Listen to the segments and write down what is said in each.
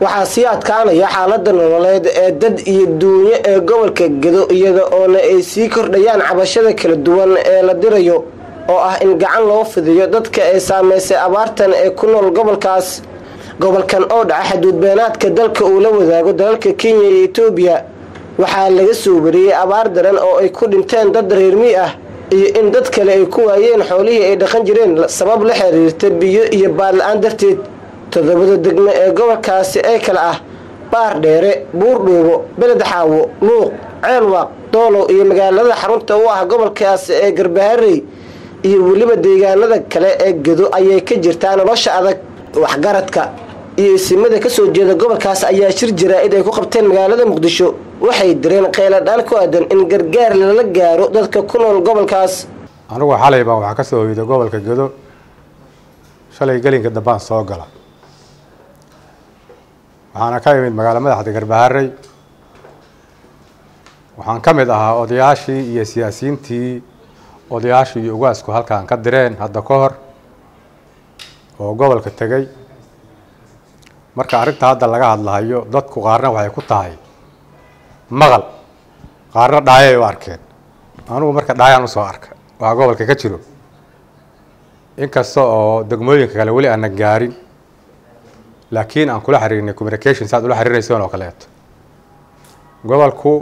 waxaa sii adkaanaya xaalada nololeed ee dad iyo duunyo ee gobolka gedo iyada oona ay sii kordhayaan cabashada kala duwan ee la dirayo oo ah in gacan loo fidiyo dadka ay saameysay abaartan ee ku nool gobolkaas gobolkan oo dhaca xaduudbeenaadka dalka uu la wadaago dalalka kenya iyo etoobiya waxaa laga soo wariyey abaar daran oo ay ku dhinteen dad reermi ah iyo in dad kale ay ku waayeen xoolihii ay dhaqan jireen sabab la xiriirta biyo iyo baadla-aan darteed toddobada degmo ee gobolkaasi ee kale ah baar dheere buurdhuubo beled xaawo luuq ceelwaaq doolow iyo magaalada xarunta u ah gobolkaasi ee garbaharey iyo weliba deegaanada kale ee gedo ayay ka jirtaa nolosha adag waxgaradka iyo isimada kasoo jeeda gobolkaas ayaa shir jaraa-id ay ku qabteen magaalada muqdisho waxay direen kheyladhaan ku aadan in gargaar lala gaaro dadka ku nool gobolkaas anigu xalay baan waxaa ka soo hoyday gobolka gedo shalay gelinka dambaan soo gala waxaana ka imid magaalo madaxda garbaharey waxaan ka mid ahaa odayaashii iyo siyaasiyiintii odayaashii iyo ugaasku halkaan ka direen hadda ka hor oo gobolka tegey marka arrinta hadda laga hadlahayo dadku qaarna waxay ku tahay maqal qaarna dhaayay u arkeen anugu marka dhaayaan usoo arka waa gobolka ka jiro inkasta oo degmooyinka kale weli aanan gaarin laakiin aan kula xiriirnay communication saad ula xiriiraysoon oo kaleeto gobolku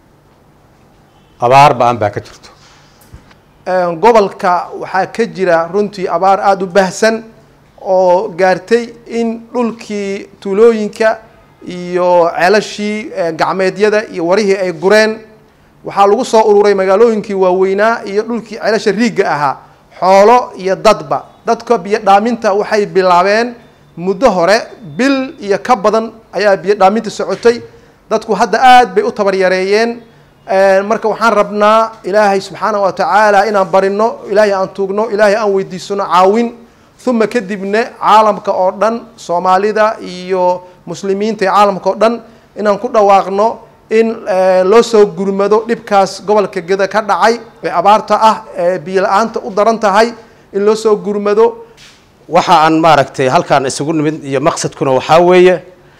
abaar ba-an baa ka jirto gobolka waxaa ka jira runtii abaar aada u baahsan oo gaartay in dhulkii tuulooyinka iyo ceelashii gacmeedyada iyo warihii ay gureen waxaa lagu soo ururay magaalooyinkii waaweynaa iyo dhulkii ceelasha riigga ahaa xoolo iyo dadba dadka biyo dhaaminta waxay bilaabeen muddo hore bil iyo ka badan ayaa biyo dhaaminta socotay dadku hadda aada bay u tabaryareeyeen marka waxaan rabnaa ilaahay subxaanah wa tacaala inaan barino ilaahay aan tuugno ilaahay aan weydiisano caawin uma kadibna caalamka oo dhan soomaalida iyo muslimiinta iyo caalamka oo dhan inaan ku dhawaaqno in loo soo gurmado dhibkaas gobolka geda ka dhacay ee abaarta ah ee biyo la-aanta u daran tahay in loo soo gurmado waxa aan maaragtay halkaan isugu nimid iyo maqsadkuna waxaa weeye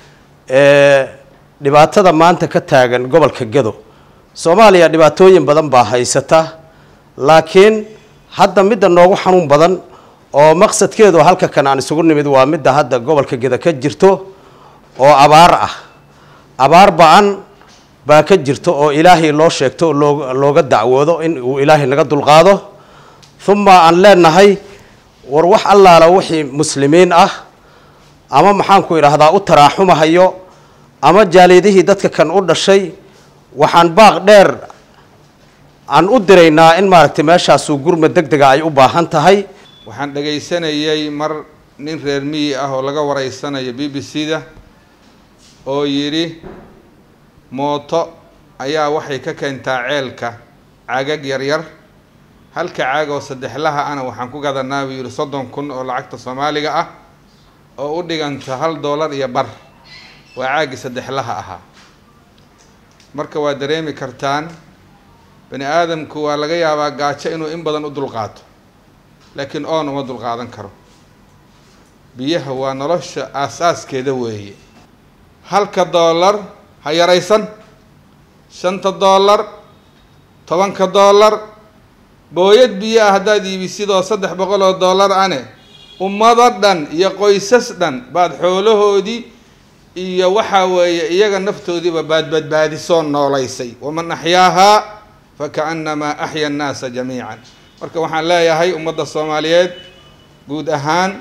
dhibaatada maanta ka taagan gobolka gedo soomaaliya dhibaatooyin badan baa haysata laakiin hadda midda noogu xanuun badan oo maqsadkeedu halka kan aan isugu nimid waa midda hadda gobolka geda ka jirto oo abaar ah abaar ba-an baa ka jirto oo ilaahay loo sheegto oo loo looga dacwoodo in uu ilaahay naga dulqaado uma aan leenahay war wax allaala wixii muslimiin ah ama maxaanku idhaahdaa u taraaxumahayo ama jaalidihii dadka kan u dhashay waxaan baaq dheer aan u diraynaa in maaragtay meeshaasuu gurma deg dega ay u baahan tahay waxaan dhagaysanayay mar nin reer miyi ah oo laga wareysanayo b b c da oo yidhi mooto ayaa waxay ka keentaa ceelka cagag yaryar halka caag oo saddexlaha ana waxaan ku gadanaa buu yidhi soddon kun oo lacagta soomaaliga ah oo u dhiganta hal doolar iyo bar waa caagii saddexlaha ahaa marka waa dareemi kartaan bani aadamku waa laga yaabaa gaajo inuu in badan u dulqaato laakiin oon uma dulqaadan karo biyaha waa nolosha aasaaskeeda weeye halka doolar ha yaraysan shanta doolar tobanka doolar booyad biyo ah haddaad iibisidoo saddex boqol oo doolar ane ummado dhan iyo qoysas dhan baad xoolahoodii iyo waxaa weeye iyaga naftoodiiba baad badbaadisoo noolaysay waman axyaahaa fakaannamaa axya annaasa jamiican marka waxaan leeyahay ummadda soomaaliyeed guud ahaan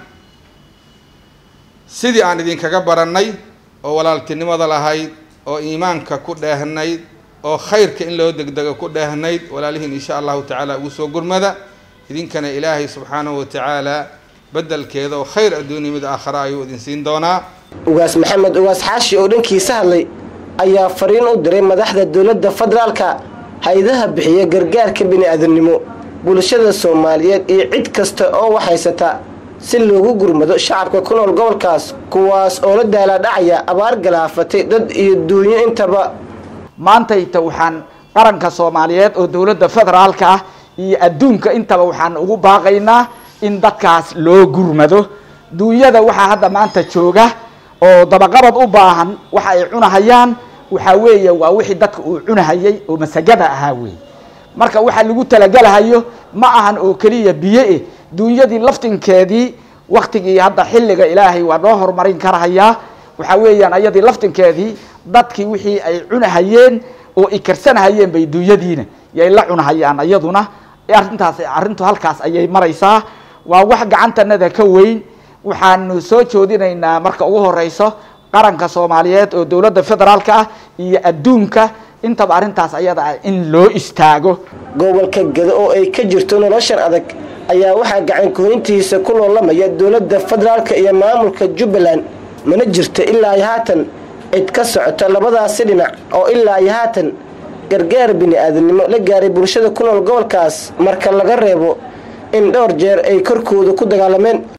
sidii aan idinkaga barannay oo walaaltinimada lahayd oo iimaanka ku dheehnayd oo khayrka in loo degdego ku dheehnayd walaalihiin insha allahu tacaala ugu soo gurmada idinkana ilaahay subxaanahu wa tacaala beddelkeeda oo khayr adduuniya mid aakhara ayuu idin siin doonaa ugaas maxamed ugaas xaashi oo dhankiisa hadlay ayaa fariin u diray madaxda dowladda federaalka hay-adaha bixiya gargaarka bini-aadamnimo bulshada soomaaliyeed iyo cid kasta oo waxhaysata si loogu gurmado shacabka ku nool gobolkaas kuwaas oo la daalaadhacaya abaar galaafatay dad iyo duunyo intaba maantayta waxaan qaranka soomaaliyeed oo dowladda federaalka ah iyo adduunka intaba waxaan ugu baaqaynaa in dadkaas loo gurmado duunyada waxaa hadda maanta jooga oo dabaqabad u baahan waxa ay cunahayaan waxaa weeye waa wixii dadka uu cunahayay oo masagada ahaa weeye marka waxaa lagu talagelahayo ma ahan oo keliya biyo eh duunyadii laftinkeedii waktigii hadda xilliga ilaahay waa noo horumarin karahayaa waxaa weeyaan ayadii laftinkeedii dadkii wixii ay cunahayeen oo i karsanahayeen bay duunyadiina yay la cunahayaan iyaduna arrintaas arrintu halkaas ayay maraysaa waa wax gacantanada ka weyn waxaanu soo joodinaynaa marka ugu horeyso qaranka soomaaliyeed oo dowladda federaalka ah iyo adduunka intaba arrintaas ayada ah in loo istaago gobolka gado oo ay ka jirto noloshan adag ayaa waxaa gacankuhayntiisa ku loolamaya dowladda federaalka iyo maamulka jubbaland mana jirto ilaa iyo haatan cid ka socota labadaasi dhinac oo ilaa iyo haatan gargaar bini-aadamnimo la gaaray bulshada ku nool gobolkaas marka laga reebo in dhowr jeer ay korkooda ku dagaalameen